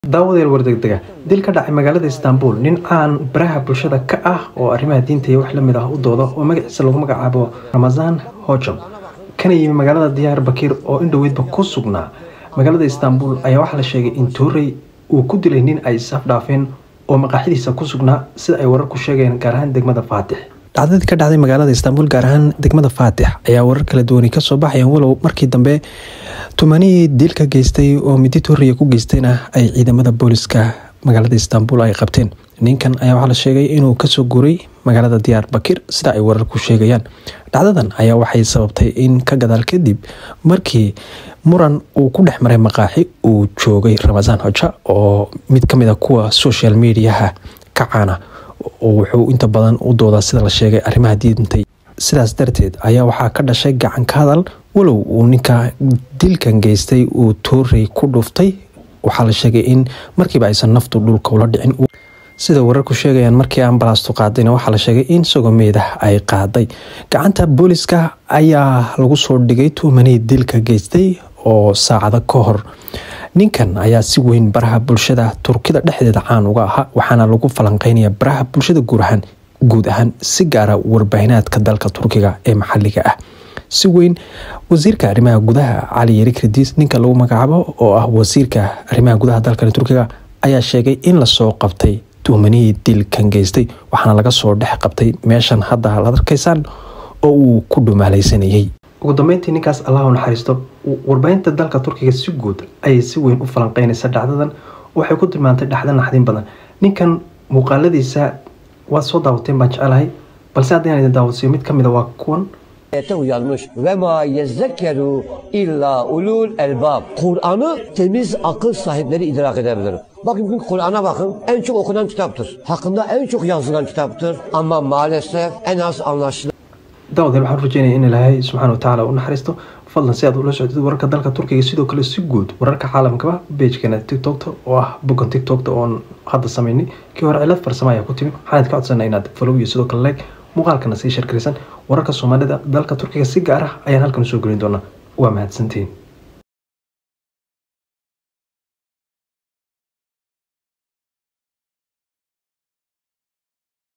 daawadeel wardegdega dil ka dhacay magaalada istaanbul nin caan baraha bulshada ka ah oo arrimaha diinta iyo wax lamid ah u dooda oo magaciisa lagu magacaabo ramasaan hojam kana yimi magaalada diyaar bakiir oo indhoweydba ku sugnaa magaalada istaanbul ayaa waxaa la sheegay in tuurey uu ku dilay nin ay isaf dhaafeen oo maqaaxidiisa ku sugnaa sida ay wararku sheegeen gaar ahaan degmada faatix dhacdadii ka dhacday magaalada istaanbul gaar ahaan degmada faatix ayaa warar kala duwani kasoo baxayaan walow markii dambe tumanihii dilka geystay oo midi tuuriya ku geystayna ay ciidamada booliska magaalada istaanbul ay qabteen ninkan ayaa waxaa la sheegay inuu kasoo guuray magaalada diyaar bakir sida ay wararku sheegayaan dhacdadan ayaa waxay sababtay in ka gadaal kadib markii muran uu ku dhex maray maqaaxi uu joogay ramasaan hoja oo mid kamid a kuwa social mediaha ka caana oo wuxuu inta badan u doodaa sida la sheegay arrimaha diintay sidaas darteed ayaa waxaa ka dhashay gacan ka hadal walow uu ninka dilkan geystay uu toorey ku dhuftay waxaa la sheegay in markiiba aysan naftu dhulka ula dhicin sida wararku sheegayaan markii ambalaastu qaadayna waxaa la sheegay in sogomeedah ay qaaday gacanta booliska ayaa lagu soo dhigay tuumanihii dilka geystay oo saacado ka hor ninkan ayaa si weyn baraha bulshada turkida dhexdeeda caan uga ahaa waxaana lagu falanqeynaya baraha bulshada guurahaan guud ahaan si gaara warbaahineedka dalka turkiga ee maxaliga ah si weyn wasiirka arrimaha gudaha cali yari kradiis ninka lagu magacaabo oo ah wasiirka arrimaha gudaha dalkan turkiga ayaa sheegay in lasoo qabtay tuumanihii dilkan geystay waxaana laga soo dhex qabtay meeshan hadda ad arkaysaan oo uu ku dhumaalaysanayay ugu dambeyntii ninkaas allah u naxariisto warbaahinta dalka turkiga si guud ayay si weyn u falanqeynaysa dhacdadan waxay ku tilmaantay dhacdo naxdin badan ninkan muuqaaladiisa waad soo daawateen baan jecelahay balse haddii aan idin daawasiyo mid ka mid a waa kuwan uyanmış ve ma yezzekeru illa ulul elbab. Kur'an'ı temiz akıl sahipleri idrak edebilir. Bakın bugün Kur'an'a bakın en çok okunan kitaptır. Hakkında en çok yazılan kitaptır. Ama maalesef en az anlaşılan. daawadayaal waxaan rajeynaya in ilaahay subxaana watacaala u naxariisto fadlan si aad ula socdid wararka dalka turkiga sidoo kale si guud wararka caalamkaba beejkeena tiktokta oo ah boggan tiktokta oon hadda sameynay kii hore cilad farsamo ayaa ku timi waxaan idka codsanaa inaad follow iyo sidoo kale like muuqaalkana sii sharkarisan wararka soomaalida dalka turkiga si gaar ah ayaan halkan usoo gelin doonaa waa mahadsantiin